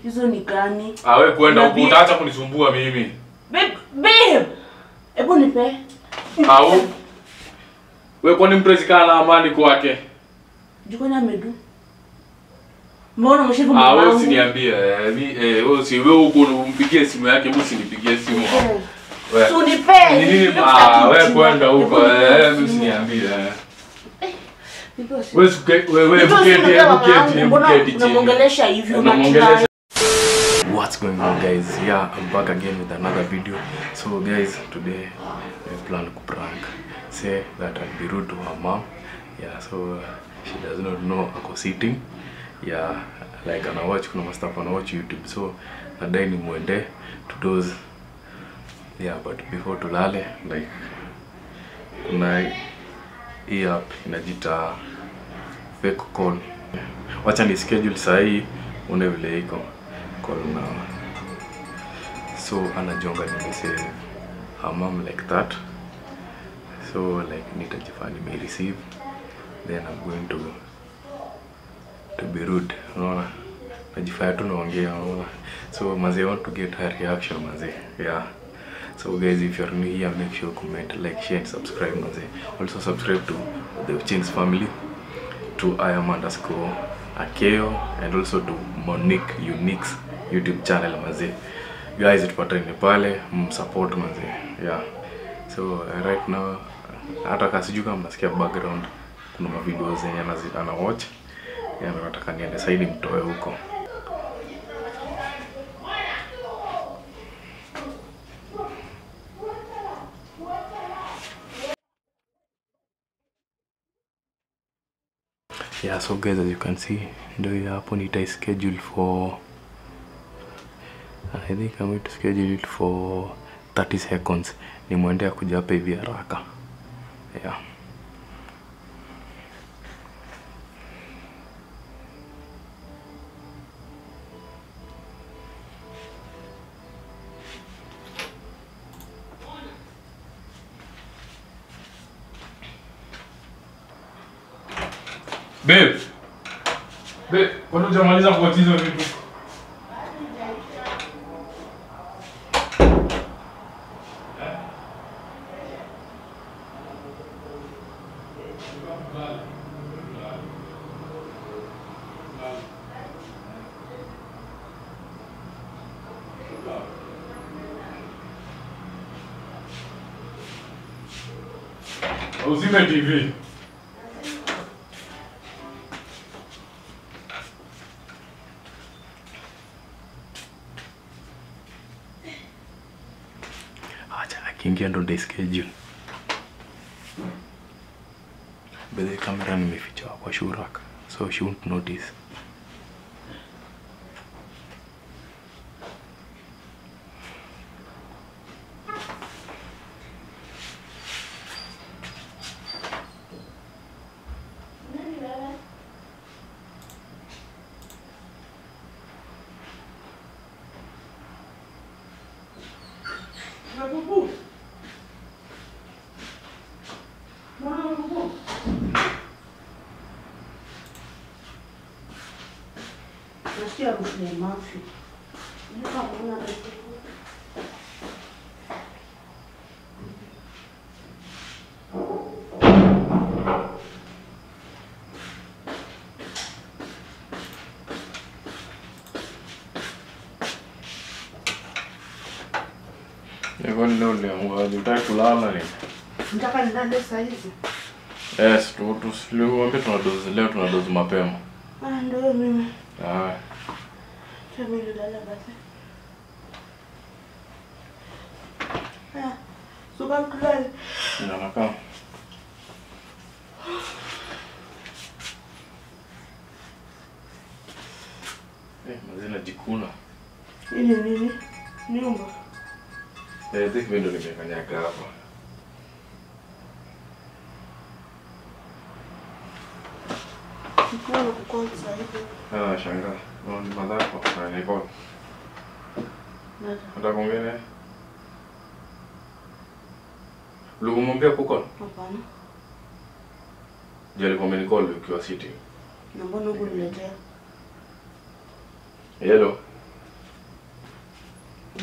Hizo ni gani? Ah, wewe kwenda huko Nabii- utaacha kunisumbua mimi. Babe, babe. Hebu nipe. Au wewe kwani mtu asikaa na amani kwake? Jikoni amedu. Mbona umeshivu Ah, mama wewe wangu? usiniambie. Eh, mi eh, wewe si wewe huko umpigie simu yake, mimi usinipigie simu. Eh, Wewe. si unipe. Ni nini? Nipe Ah, wewe kitu. kwenda huko. Hebu Eh, nipe mimi simu. usiniambie. eh. Nipe simu. Wewe suke- wewe wewe Nipe simu, buketi, nipe mama buketi, wangu. Mbona buketi chini. unamwongelesha hivi? Unamwongelesha Unatry. What's going on guys? Yeah, I'm back again with another video. So guys, today we plan to prank. Say that I'll be rude to her mom. Yeah, so uh, she does not know ako sitting. Yeah, like ana watch kuna stuff ana watch YouTube. So nadai ni muende to those. Yeah, but before tulale like kuna hii app inajita fake call. Wacha ni schedule saa hii une vile iko call now. So anajonga nimesave her mom like that. So like nitajifanya nime receive then I'm going to to be rude. Unaona? Najifanya tu naongea unaona. So mazee I want to get her reaction mazee. Yeah. So guys if you're new here make sure comment, like, share and subscribe mazee. Also subscribe to the Uchins family to I am underscore Akeo and also to Monique Unix YouTube channel mazee. Guys tupatane pale msupport mazee. Yeah. So uh, right now hata kasiju kama mnasikia background kuna mavideo zenye anazi- ana watch. Yeah, na nataka niende saidi mtoe huko. yeah so guys as you can see ndio hiyo hapo nitai schedule for i think i'm going to schedule it for 30 seconds nimwendea kuja hapa hivi haraka yeah Babe. Babe, kwani hujamaliza kuwatch hizo vitu? Uzime TV. acha akiingia ndo ndio schedule bedhe kamera nimeficha kwa shurak so she won't notice Nasikia harufu ya mafi. Nataka kuona harufu. Kwani leo uliamkaje? Utaki kulala ni? Nataka nilale saa hizi. Yes, tu tusiwambie tunadozi leo tunadozi mapema. Ah, ndio mimi. Ah, Acha mimi nilale basi. Ah, suka tulale. inaonekana. Eh, mazina jikuna. Hii ni nini? Nyumba. Eh, think mimi ndo nimekanyaga hapa. Nikuwa na kukosa saa hivi. Ah, shangaa. No, ni madhako. Na niko. Nada. Nataka kuongea naye. Ulikumwambia kuko? Hapana. Je, alikuwa amenicall ukiwa sitting. Na mbona huku niletea? Hello.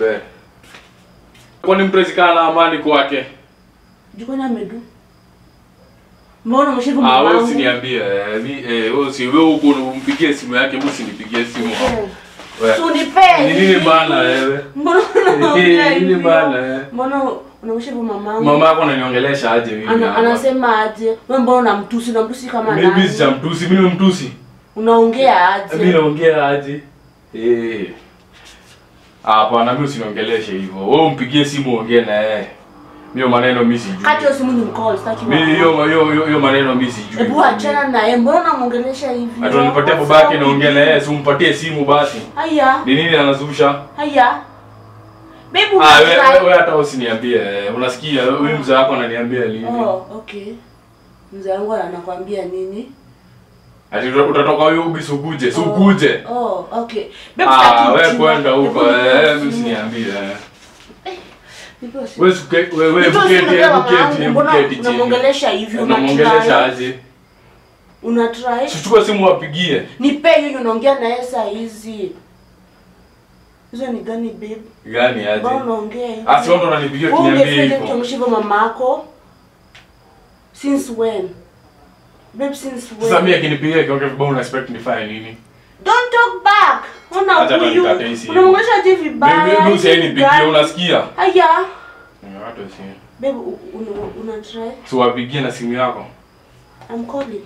nipe. Kwani mpenzi kana na amani kwake? Jikoni amedu. Mbona umeshivu Ah, wewe mamangu? usiniambie. eh, mi- eh, wewe si wewe huko umpigie simu yake, mimi usinipigie simu. Eh, Wewe. Si unipee. Ni nini bana wewe? Mbona unaongea Eh, nini hivyo? bana, eh? Mbona unamshivu mamangu? Mama yako ananiongelesha aje mimi? Ana, hapa? anasema aje? Wewe mbona unamtusi? Unamtusi kama Mimi nani? si mtusi, mimi ni mtusi. Unaongea Mimi aje? naongea aje? Eh. Hapana, mimi usiniongeleshe hivyo. Wewe umpigie simu ongee na yeye. Hiyo maneno mimi sijui. Kati hiyo simu ni mcall, sitaki. Mimi mama. hiyo hiyo hiyo- hiyo maneno mimi sijui. Hebu achana naye. Mbona unamuongelesha hivi? Hata unipatie babake naongea na yeye, si umpatie simu basi. Haya, Ni nini anazusha? haya. Baby, Ah, wewe unatry- wewe hata usiniambie. eh, Unasikia huyu mzee wako ananiambia nini? Oh, okay. Mzee wangu anakwambia nini? Ati uta- utatoka huyo ubisi ukuje, si ukuje. Oh, okay. Babe, Ah, sitaki wewe ujinga. kwenda huko, Hebu eh, nipe mimi simu. usiniambie. eh. Nipe simu. Wewe suke- wewe wewe Nipe simu, buketi, unajua mama buketi, yangu, mbona buketi chini. unamwongelesha hivi? Unamwongelesha Unatry. aje? Unatry. Sichukue simu wapigie. Nipe hiyo unaongea na yeye saa hizi. Hizo ni gani babe? Gani aje? Mbona unaongea hivi? Ah, si wewe ndo unanipigia Wewe kuniambia ungefanya hivyo. kutamshiva mamako? Since when? Babe, since when? Sasa mimi akinipigia kiongea vibaya una expect nifanye nini? Don't talk back. Ona Acha hata huyu. nikate hii simu. Unamwongelesha je vibaya? Mimi mimi usieni hivi nipigie gani? unasikia? Haya. Hata si. Babe, u- una, una try? Si wapigie na simu yako. I'm calling.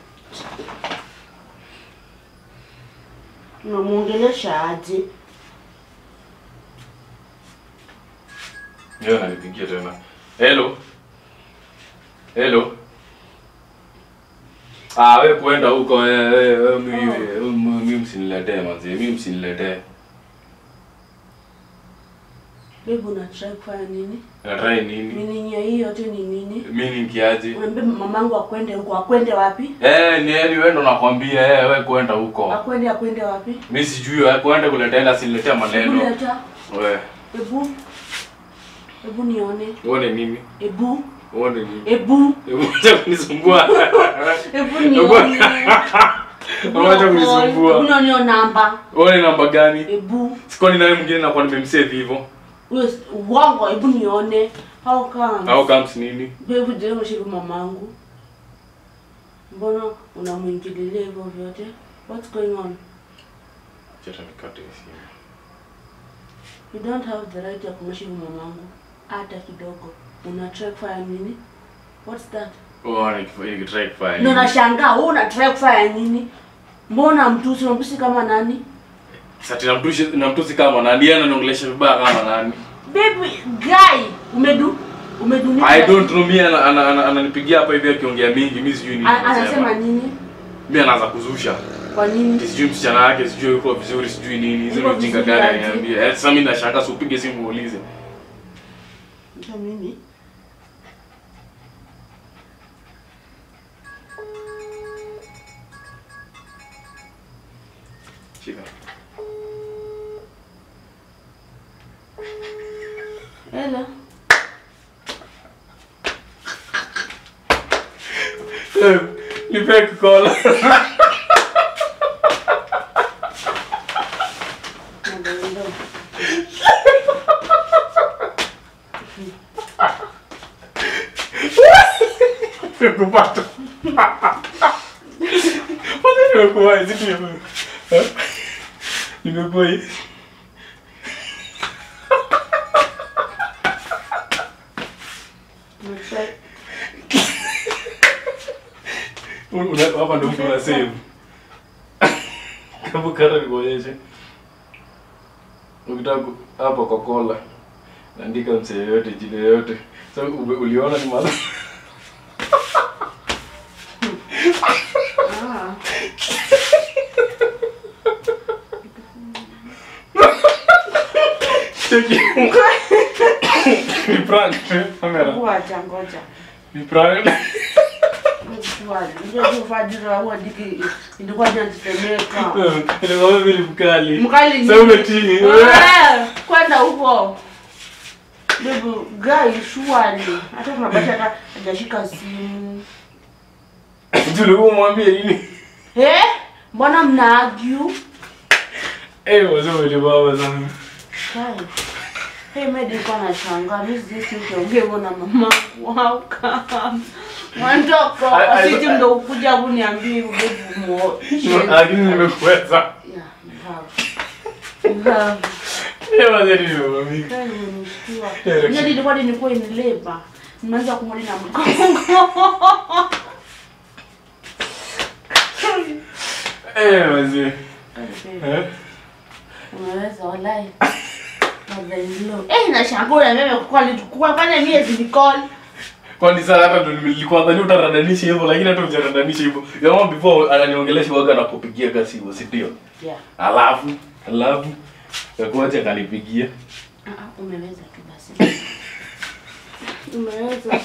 Unamwongelesha aje? Yeye ananipigia tena. Hello. Hello. Ah, wewe kuenda huko eh eh, eh, mimi eh, mimi msiniletee manzi, mimi msiniletee. Babe, una try kufanya nini? Nataka nini? Meaning ya hii yote ni nini? Mimi ni kiaje? Unaambia mamangu akwende huko, akwende wapi? Eh, ni heri wewe ndo nakwambia eh, wewe kwenda huko. Akwende akwende wapi? Mimi sijui wewe kwenda kuletea ila siniletea Hebu maneno. leta. Wewe, Hebu. Hebu nione. uone nini? Hebu. Uone nini? Hebu. Hebu acha kunisumbua. Hebu nione. Hebu Acha kunisumbua. Hebu nione hiyo namba. Uone namba gani? Hebu. Sikoni naye mwingine nakuwa nimemsave hivyo. Huyo s- uongo, hebu nione. How come? Au comes nini? Babe, je, umeshiba mamangu? Mbona unamwingililia hivyo vyote? What's going on? Acha nikate simu. You don't have the right ya kumshiba mamangu hata kidogo. Una try kufanya nini? What's that? Uone kifanye kitrai kufanya. Ndio nini? nashangaa, wewe una try kufanya nini? Mbona mtusi unamtusi kama nani? Sasa namtusi namtusi kama nani? Yeye ananiongelesha vibaya kama nani? Baby guy, umedu umedu nini? I don't know mimi ana- ana- ana- ananipigia hapa hivi akiongea mingi, mimi sijui nini. A- Anasema anasema. nini? Mimi anaanza kuzusha. Kwa nini? Sijui msichana wake, sijui yuko vizuri, sijui nini. Hizo Yuko ni ujinga vizuri gani aje? ananiambia. Eh, Sasa mimi nashangaa si upige simu uulize. Ndio mimi. Shika. Hello. Eh, Nipe kukola. Ndio. Nimekupata. Mbona nimekuwa hizi tu? Eh? Nimekuwa hizi. Umetry. Una- hapa ndo mtu una save. Kama kata nikuonyeshe. Ukitaka ku- hapa kwa kola. Andika msee yote jina yote. Sasa ube- uliona ni mala. Ah. Cheki. Ni prank. Kamera. Ngoja ngoja. Ni prank. ilikuwa inatetemeka. Ilikuwa vile mkali. Mkali Sasa ni- umetii. Eh, kwenda huko Baby, guy surely hata unabaki hata hajashika simu Jule wewe mwambie nini? eh mbona mna argue Eh, wazee walibaba sana. Guy, Hey, mimi nilikuwa nashangaa mimi sisi ukiongea hivyo na mama wow kama mwandoko I- I- sisi ndo ukuja kuniambia ubevu mo Lakini nimekuweza. yeah you have you have Eh, manze nimemwamika. Kali nilishtua. Yeah, Mimi nilikuwa nilikuwa inileba. Nimeanza kumwona na mgongo. Eh, manze. Eh? Umeweza walai. Mother-in-law. Eh, nashangaa na mimi kwa kwa kwani miezi nikoli. Kwani sasa hata ndo nilikuwa nadhani utaradanisha hivyo lakini hata hujaradanisha hivyo. Jamaa before ananiongelesha waga anakupigia kasi hivyo, si ndio? Yeah. Alafu, alafu kakuacha kanipigia. Ah, ah, umeweza tu basi. Umeweza.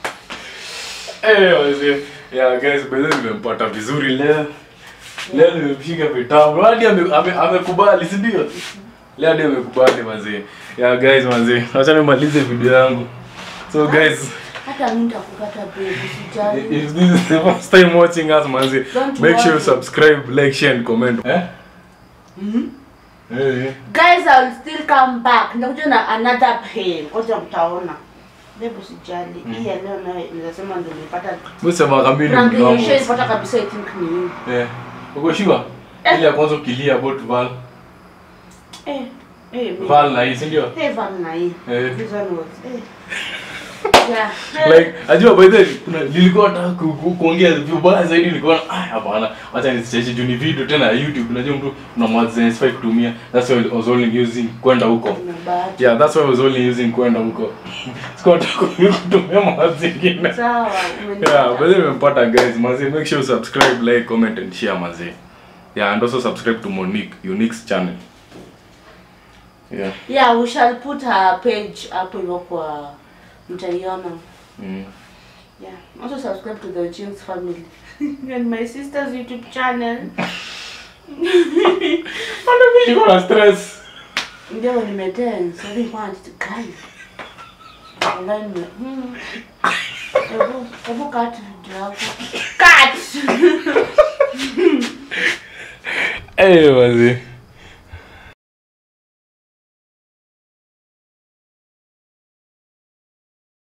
Eh, wazee. Yeah, guys, by the way nimempata vizuri leo. Leo nimemshika vitabu. Hadi ame- ame- amekubali, si ndio? Leo hadi amekubali manzee. Yeah, guys, manzee. Acha nimalize video yangu. So guys, Hata mimi nitakukata baby sijali. if this is the first time watching us, manzee, Don't make sure you worry. subscribe, like, share and comment. Eh? Mhm. Eh. eh. Guys, I will still come back. Nitakuja na another pain. Ngoja mtaona. Baby sijali. Hii ya leo nayo ninasema ndio nilipata Msema kamili Rangi mdomo. nilipata kabisa I think ni hii. Eh. Uko sure? Ile ya kwanza ukilia about Val. Eh, eh, mi- Val na hii, si ndio? Eh, Van na hii. Eh. This one was, eh. Yeah. like ajua by the way, kuna nilikuwa nataka ku- ku- kuongea vibaya zaidi nilikuwa na ah hapana acha nisicheshe juu ni video tena ya YouTube unajua mtu una mwads zenye sifai kutumia that's why I was only using kwenda huko Kuna bahati. yeah that's why I was only using kwenda huko sikuwa nataka kutumia mwads zingine Sawa, umenipata. yeah but then nimempata guys mazee make sure you subscribe like comment and share mazee yeah and also subscribe to Monique Unique's channel yeah Yeah, we shall put her page hapo hivyo kwa mtaiona. mm. Yeah. Also subscribe to the James family and my sister's YouTube channel. niko na stress Ndio nimetense. Sasa ni kwanza guys. Online nime. Hmm. Hebu hebu cut video yako. Cut. eh mazee